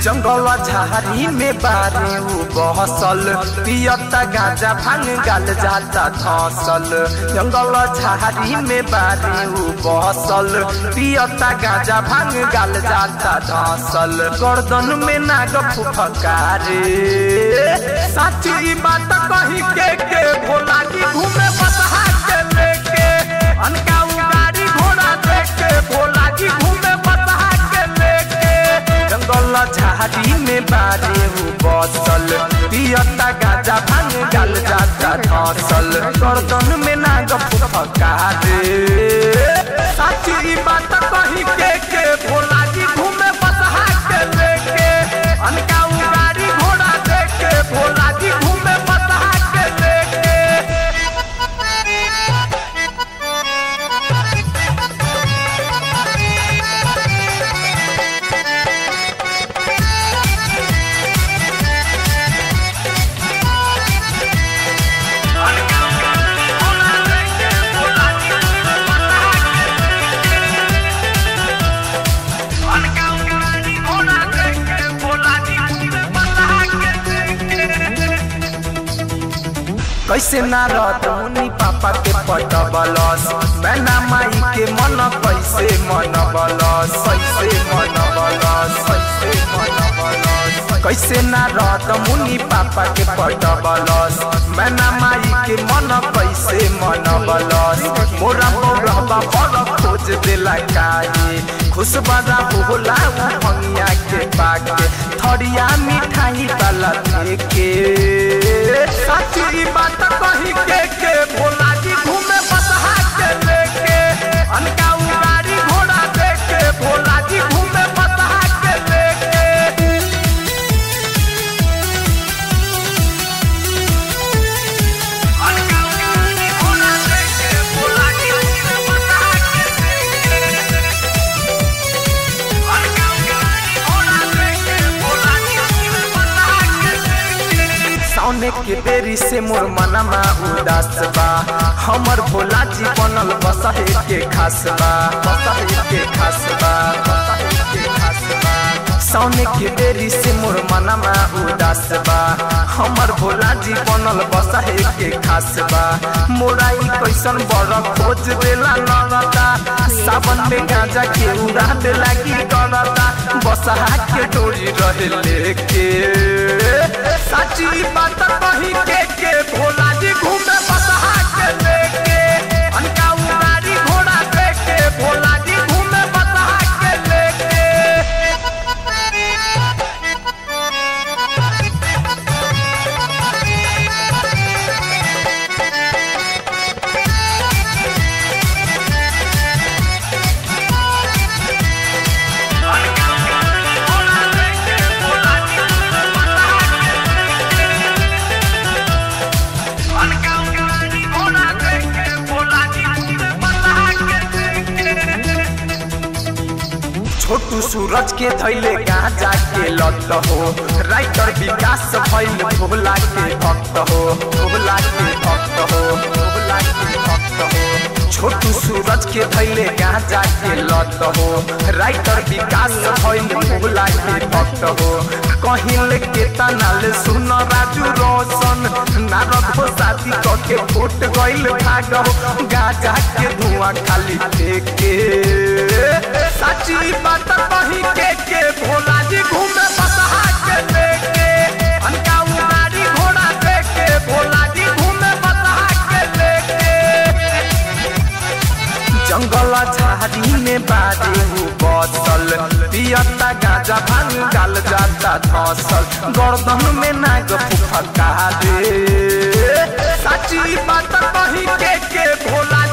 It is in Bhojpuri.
जंगल झाड़ी में बारे उ बहसल पियता गांजा भांग गाल जाता धसल जंगल झाड़ी में बारे उ बहसल पियता गांजा भांग गाल जाता धसल गर्दन में नाग फुफकारे साची बात कही के के भोला जी घूमे बसहा के लेके अनका गाड़ी घोड़ा देख के भोला जी घूमे बसहा के लेके जंगल झाड़ी में बारे उ बसल पियता गाजा भांग गल जाता धसल गर्दन में नाग फुफकारे साची बात कही के के भोला जी घूमे बसहा के लेके अनका गाड़ी घोड़ा देख के भोला जी घूमे बसहा के लेके कैसे ना रहत मुनि पापा के पटबलस मैना माई के मन कैसे मन बलस कैसे मन बलस कैसे मन बलस कैसे ना रहत मुनि पापा के पटबलस मैना माई के मन कैसे मन बलस मोरा मोरबा पर खोज देला काहे खुश बड़ा होला भंगिया के पाके थरिया मिठाई वाला के सच्ची बात कही के के भोला जी घूमे बसहा के लेके अनका गाड़ी घोड़ा देख के भोला जी घूमे बसहा के लेके अनका गाड़ी घोड़ा देख के भोला जी घूमे बसहा के लेके अनका गाड़ी घोड़ा देख के भोला जी घूमे बसहा के लेके सामने के देरी से मोर मनमा उदास बा हमर भोला जी बनल बसहे के खास बा बसहे के खास बा बसहे के खास बा सामने के देरी से मोर मनमा उदास बा हमर भोला जी बनल बसहे के खास बा मोराई कैसन बड़ खोज देला नरता सावन में गांजा के उड़ा दे लागी करता बसहा के डोरी रहे लेके सच्ची बात कही के के भोला जी घूमे बसहा के लेके अनका गाड़ी घोड़ा देख के भोला जी घूमे बसहा के लेके छोटू सूरज के धैले गांजा के लत हो राइटर विकास भइल भोला के भक्त हो भोला के भक्त हो भोला के भक्त हो छोटू सूरज के धैले गांजा के लत हो राइटर विकास भइल भोला के भक्त हो कहिल के तनाल सुन राजू रोशन नारद हो शादी क के फूट गइल भाग हो गांजा के धुआं खाली फेंके सच्ची बात कही के के भोला जी घूमे बसहा के लेके अनका गाड़ी घोड़ा देख के भोला जी घूमे बसहा के लेके जंगल झाड़ी में बारे उ बसल पियता गाजा भांग गाल जाता धसल गर्दन में नाग फुफका दे सच्ची बात कही के के भोला